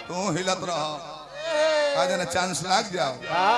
तू हिलत रह आज ना चांस लाग जाओ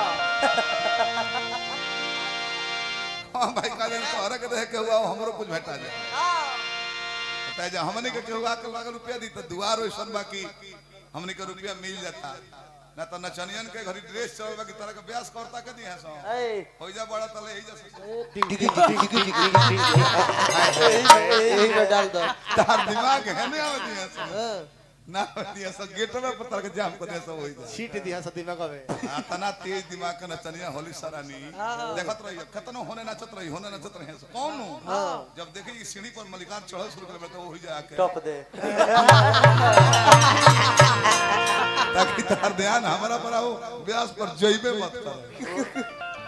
हाँ भाई का दिन तोहरा के देख के हुआ हमरो कुछ भेटा जाए बताए जा हमने के केहू आके लाख रुपया दी तो दुआर वैसन बाकी हमने के रुपया मिल जाता ना तो नचनियन के घरी ड्रेस चल बाकी तरह के ब्यास करता के दी है सो हो जा बड़ा तले ही जा यही में डाल दो तार दिमाग है नहीं आवती है सो ना आवती है सो गेट में पत्थर के जाम कर दे सो हो जा सीट दिया सा दिमाग में आ, तना तेज दिमाग का नचनिया होली सरानी देखत रही कतनो होने नचत रही होने नचत रही सो कौन नु? जब देखे कि सीढ़ी पर मलिकार चढ़ल शुरू कर तो हो जाके टॉप दे ताकि तार ध्यान हमारा पर आओ व्यास पर जइबे मत कर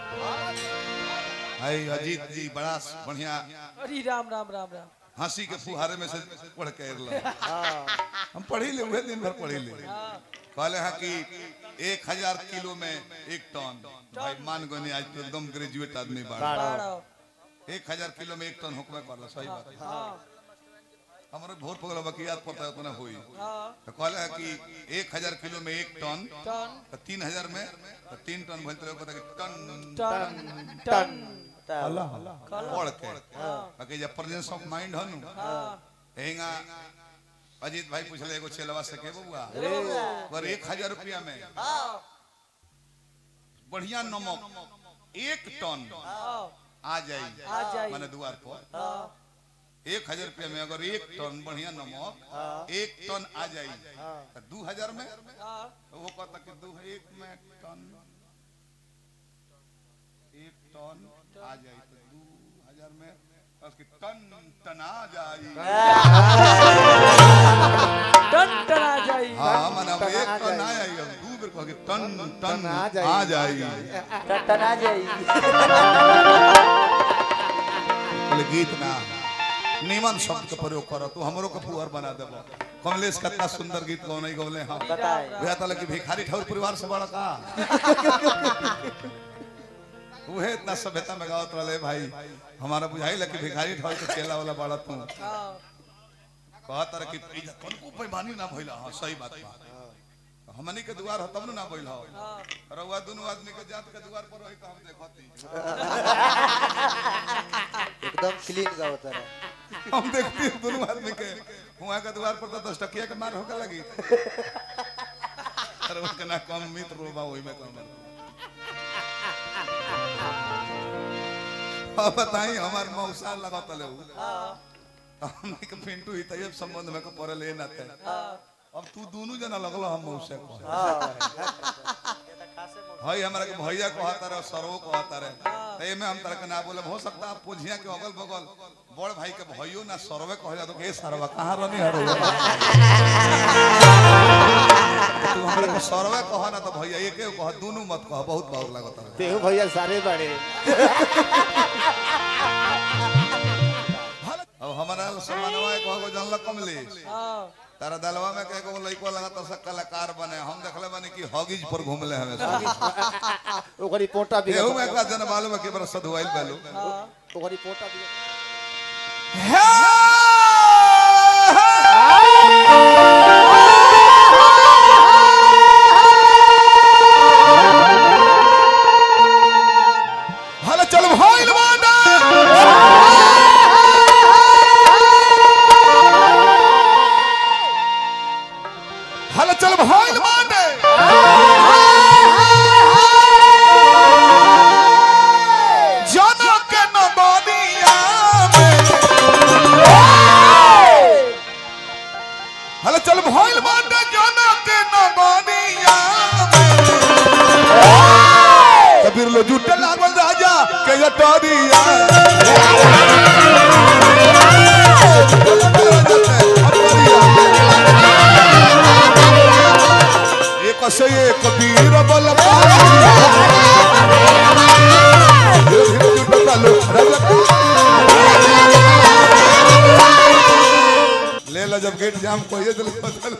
हाय अजीत जी बड़ा बढ़िया अरे राम राम राम राम हंसी के फुहारे में से पढ़ के अरला हम पढ़ी ले हुए दिन भर पढ़ी ले कहले हैं कि एक हजार किलो में एक टन भाई मान गनी आज तो एकदम ग्रेजुएट आदमी बाड़ा बाड़ो एक हजार किलो में एक टन हुक्म करला सही बात है हाँ हमारे भोर पगला बकियात पड़ता है उतना होई हाँ तो कहले हैं कि एक हजार किलो में एक टन टन तो तीन हजार में तो तीन टन भइल तो पता कि टन टन टन पढ़ के बाकी जब प्रेजेंस ऑफ माइंड हनु हेंगा अजीत भाई पूछले एगो चेलवा से के बउआ पर एक हजार रुपया में बढ़िया नमक एक टन आ जाई आ जाई। माने द्वार पर एक हजार रुपया में अगर एक टन बढ़िया नमक एक टन आ जाई तो दू हजार में वो कहता कि दू एक में टन एक टन आ जाई तो दू हजार में उसकी टन टना जाई टन टन आ जाई हाँ माने अब एक टन ना आई अब दू बेर कह के टन टन आ जाई। आ जाई टन आ जाई बोले गीत ना निमन शब्द के प्रयोग कर तू हमरो के पुअर बना देबो कमलेश कितना सुंदर गीत गौने गौले हाँ बताए भैया तले कि भिखारी ठाकुर परिवार से बड़ा का उहे इतना सभ्यता में गावत रहे भाई हमारा बुझाई लगे भिखारी ठाकुर के चेला वाला बड़ा तू हाँ कहत रहे कि इजा तनको पैमानी ना भइला हां सही बात बा हमनी के दुआर हो तब न ना भइल हो रउआ दुनु आदमी के जात के दुआर पर रही त हम देखती एकदम क्लीन गावत रहे हम देखती हैं दोनों आदमी के वहाँ के द्वार पर तो दस टकिया के मार होकर लगी अरे उसके ना कम मित्र रोबा वही में कम अब बताई हमार मौसा लगा तले हमने के पिंटू ही तैयब संबंध में को परे ले ना थे अब तू दोनों जना लगलो हम मौसा को भाई हमरा के भैया कहता रहे सरवो कहता रहे तो एमे हम तरह के ना बोले हो सकता है पुझिया के अगल बगल बड़ भाई के भइयो ना सरवे कह जा तो के सरवा कहां रहनी हरो तू हमरा के सरवे कह ना तो भैया एके कह दोनों मत कह बहुत बाउर लागत है तेहू भैया सारे बड़े अब हमारा समानवा कह गो जानल कमलेश हाँ तारा दलवा में के को लइको लगा तो सब कलाकार बने हम देखले बने कि हॉगीज पर घूमले हमें ओकरी पोटा भी एहू में का जन मालूम है कि बड़ा सधुआइल बैलो ओकरी पोटा भी हल चल भइल बाटा हल चल भइल बाटे जनम के नबनिया में हल चल भइल बाटे जनम के नबनिया में कबीर लो जुटे लागल राजा के जटरिया एक से एक कबीर बल ले लो जब गेट जाम कोई दिल बदल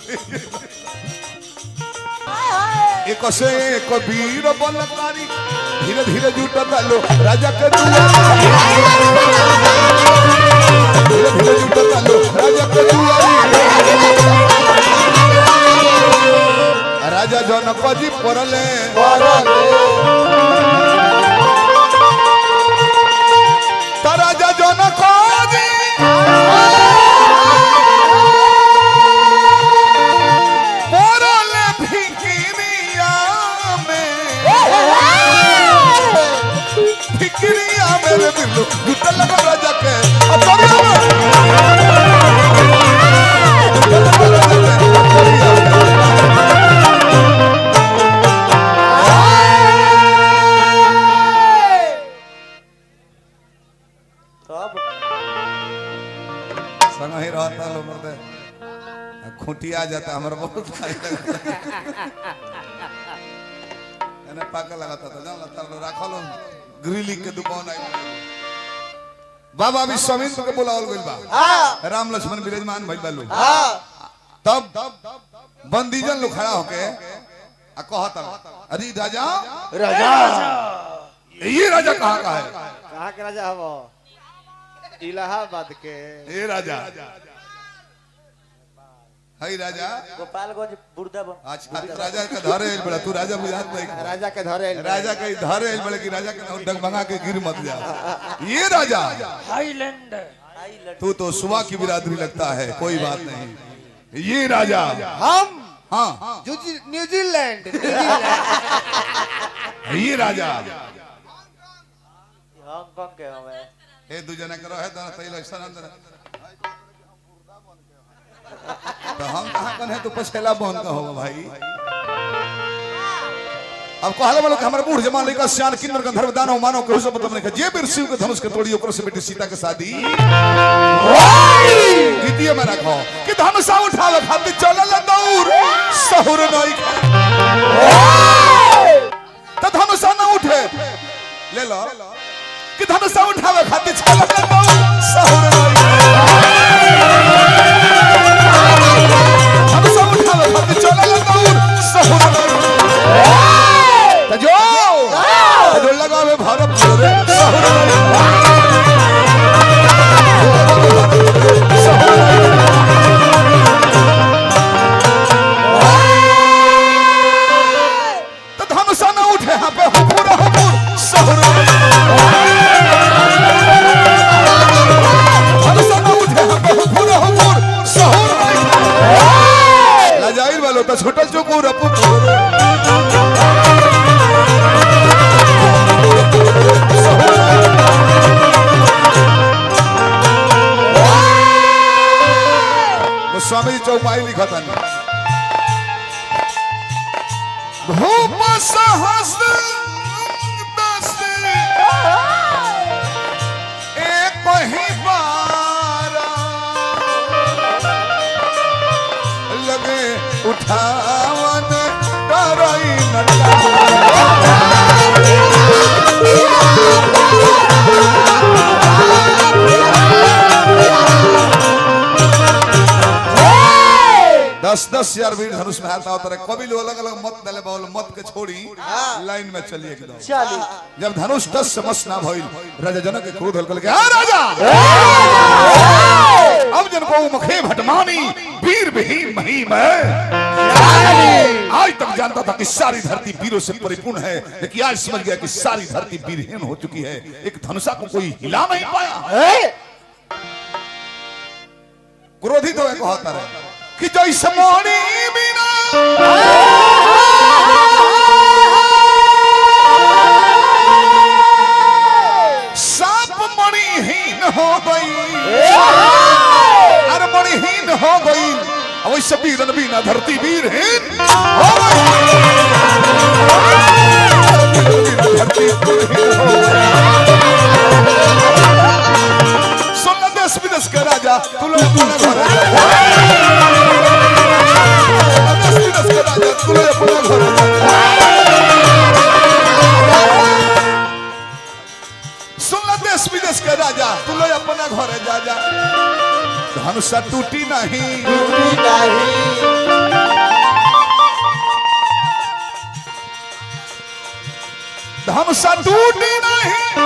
एक से एक कबीर बलकारी धीरे धीरे जुटता लो राजा के दुआरी धीरे धीरे जुटता लो राजा के दुआरी राजा जनक जी पड़ले त राजा जनक जी पड़ले फिकिरिया में फिकिरिया मेरे दिल जुटल लगा राजा के अतरिया में जुटल लगा राजा के अतरिया में तब संग ही रहता लो मर्दे खूंटिया जाता हमारा बहुत भारी लगता एने पाका लगाता था जान लगता लो राखो लो ग्रिली के दुकान आई बाबा विश्वामित्र के बुलावल गइल बा हाँ राम लक्ष्मण विराजमान भइल बा लोग हाँ तब बंदीजन लोग खड़ा होके आ कहता अरे राजा राजा ये राजा कहाँ का है कहाँ के राजा हवो इलाहाबाद के ये राजा हई राजा गोपालगंज बुर्दा बन अच्छा तू राजा का धरे आइल बड़ा तू राजा बुझात नहीं राजा के धरे राजा के धरे आइल बड़े कि राजा के नाम डगमगा के गिर मत जा ये राजा हाईलैंड तू तो सुबह की बिरादरी लगता है कोई बात नहीं ये राजा हम हाँ न्यूजी- न्यूजीलैंड न्यूजीलैंड ये राजा हांगकांग के हमें ए दू जना करो है तो तैल ऐसा अंदर तो हम कहाँ कन है तो पछेला बन का होगा भाई अब कहला वाला कि हमारे बूढ़ जमान लड़का सियान किन्नर गंधर्व दानव मानव के हुसब मतलब ने जे बीर शिव के धनुष के तोड़ी ओकर से बेटी सीता के शादी द्वितीय में रखो कि धनुषा उठावे खातिर चलल दौर सहुर नई तो धनुषा न उठे ले लो कि धनुषा उठावे खातिर चलल दौर सहुर नई धनुषा उठावे खातिर चलल दौर सहुर नई तजो तजो लगावे भारत रे सहुर नई तो धनुषा न उठे यहाँ पे हुपुर हुपुर सहुर धनुषा न उठे यहाँ पे हुपुर हुपुर सहुर लाजाइल वालो तो छोटा चुकूर अपुपुर गोस्वामी जी चौपाई लिखतन भूप सहस्र दस एक ही बारा लगे उठावन डरई नटा दस दस हजार वीर धनुष में हाथ होता रहे कभी लोग अलग अलग मत डाले बोल मत के छोड़ी लाइन में चलिए एकदम चली जब धनुष दस से मस ना भइल राजा जनक के क्रोध हल्का लगे "आ राजा अब जन को मुखे भटमानी वीर विहीन महीम है आज तक जानता था कि सारी धरती वीरों से परिपूर्ण है लेकिन आज समझ गया कि सारी धरती वीरहीन हो चुकी है एक धनुषा को कोई हिला नहीं पाया क्रोधित हो कहता रहे कि जैसे मोनी बिना साप मणिहीन हो गई अरे मणिहीन हो गई अब वैसे वीरन बिना धरती वीरहीन हो गई धरती वीरहीन हो गई। सुन ल देश विदेश के राजा तू लोग अपने घर जा। देश विदेश के राजा तू लोग अपने घर जा। सुन ल देश विदेश के राजा तू लोग अपना घर जा जा धनुषा टूटी नहीं धनुषा टूटी नहीं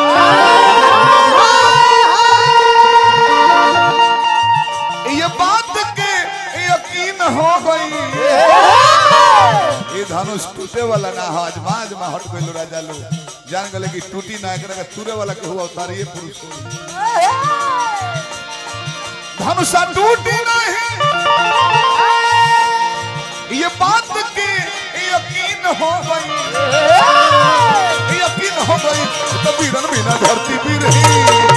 ये बात के यकीन हो गई ये धनुष टूटे वाला ना हो आज माज में हट गइल राजा लो जान गले कि टूटी ना एकरा के तुरे वाला के हुआ उतारिए पुरुष होई धनुष टूटी नहीं ये बात के यकीन हो गई यकीन हो गई तो बीरन बिना धरती भी रही